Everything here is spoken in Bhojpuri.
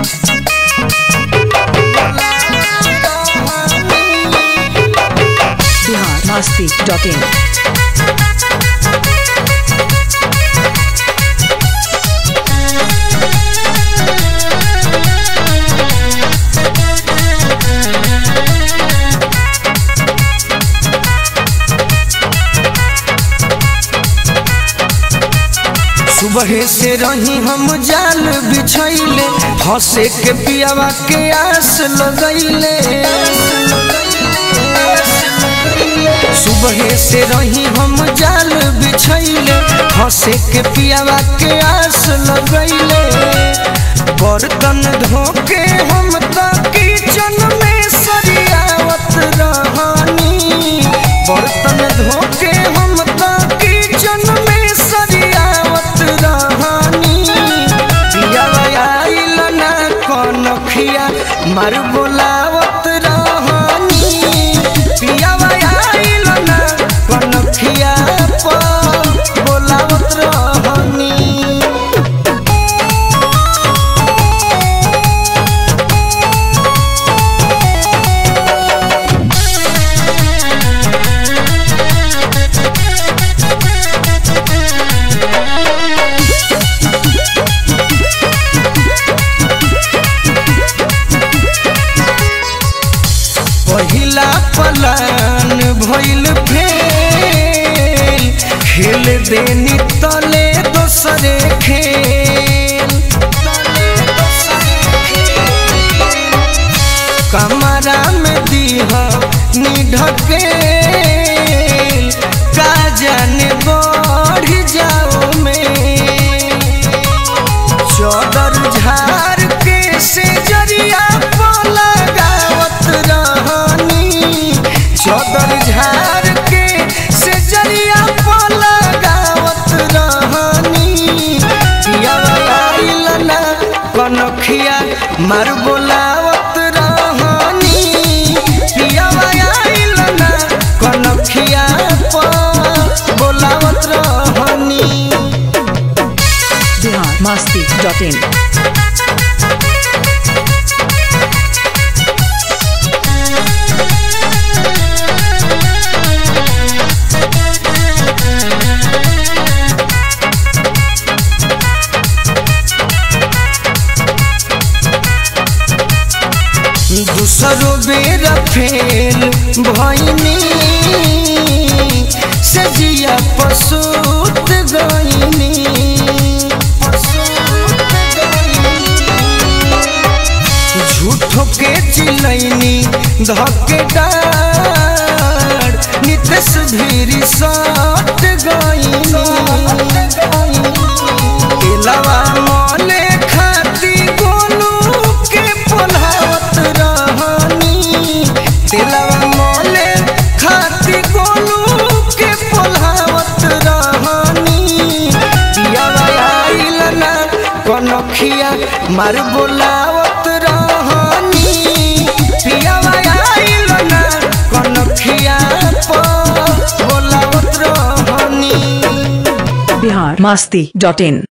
बिहार मस्ती डॉट इन सुबह से रही हम जाल बिछैले फंसे के पियावा के आस लगैले सुबह से रही हम जाल बिछैले फंसे के पियावा के आस लगैले बर्तन धोके हम त किचन में सरियावत रहनी बर्तन धोके हम त किचन में सरियावत रहनी पियावा आइल ना कनखिया मार बोलावत रहनी पियावा आइल ना कनखिया पर बोलावत रहनी पहिला पलान भइल फेल खेल देनी तले दोसरे खेल कमरा में दीह निढके का जाने बढ़ जाओ में चौदर झार के से जरिया पर लगावत रहनी चौदर झार के से जरिया पर लगावत रहनी पियावा आइल ना कनखिया मार बोलावत रहनी पियावा आइल ना कनखिया पर बोलावत रहनी बिहार मस्ती डॉट इन दूसरो बेर फेल भइनी सजिया पसूत गइनी झूठो के चिलैनी धके डार नितेश भीरी सट गइनी केलवा मले खाती गोलू के पोल्हावत रहनी तेलवा मले खाती गोलू के पोल्हावत रहनी पियावा आइल ना कनखिया मार बोलावत रहनी पियावा आइल ना कनखिया पर बोलावत रहनी बिहार मस्ती डॉट इन